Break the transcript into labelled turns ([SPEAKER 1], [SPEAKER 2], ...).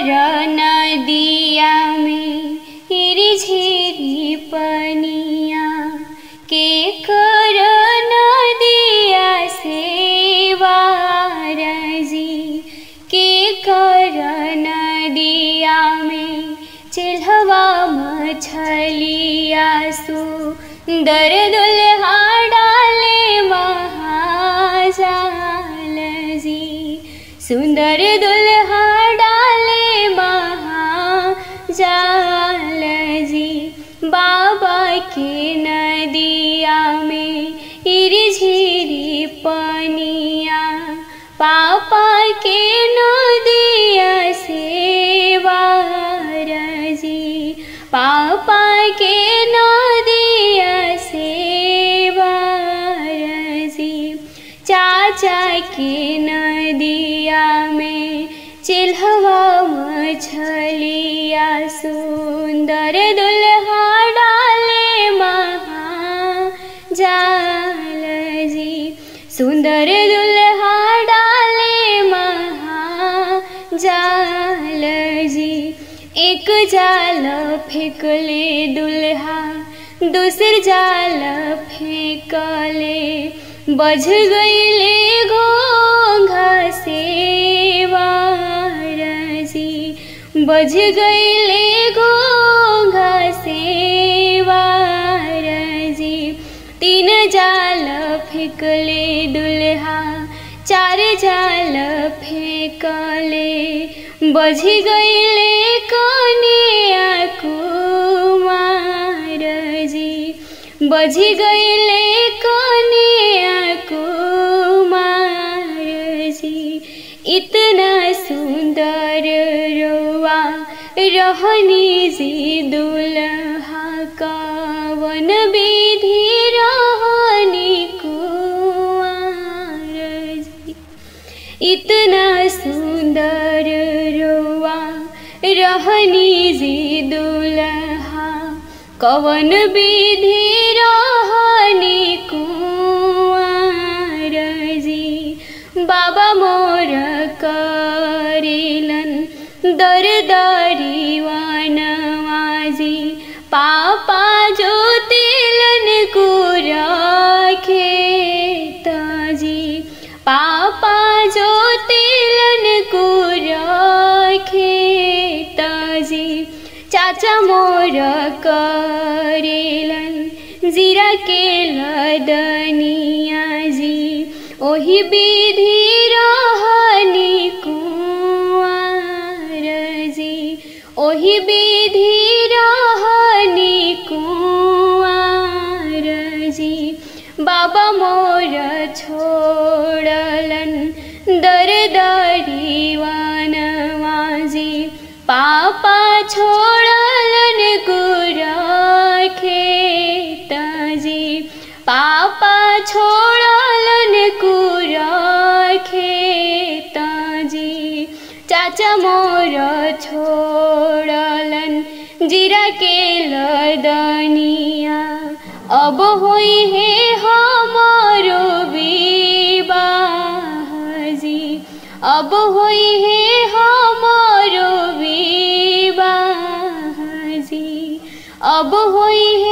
[SPEAKER 1] नदिया में झिरी पनिया के कर नदिया से वारजी के कर नदिया में चिल्हवा मछलिया सुंदर दुल्हा डाले महाजाल जी सुंदर दुल्हा डाले महाजाल जी बाबा के नदिया में झिरी पनिया पापा के नदिया से वारजी पापा के नदिया से वारजी चाचा के नदिया में चिल्हवा मछलिया सुंदर दुल्हा डाले महाजाल जी सुंदर दुल्हा डाले महाजाल जी एक जाल फेंकले दुल्हा दूसर जाल फेंकले बज गईले घोंघा से वारजी बज गईले घोंघा से वारजी तीन जाल फेंकले दुल्हा चार जाल फेंकले बज गईले कनिया कुमार जी बज गईले कनिया कुमार जी इतना सुंदर रोआ रहनी जी दुल्हा कवन विधि रहनी कुआर जी इतना सुंदर रोआ रहनी जी दुल्हा कवन विधि रहनी कुआर जी बाबा मोर करेलन दर दरिवानवाजी पापा जो तिलन कुराखे ताजी पापा जो तिलन कुराखे ताजी चाचा मोर करेलन जीरा के लदनिया जी ओही विधि रहनी कुआर जी ओही विधि रहनी कुआर जी बाबा मोर छोड़लन दर दरिवानवाजी पापा छोड़लन गुराखे ताजी पापा छोड़लन कुराखे ताजी चाचा मोर छोड़लन जीरा के लदनिया अब होई है हमारो विवाह जी अब होई है हमारो विवाह जी अब होई है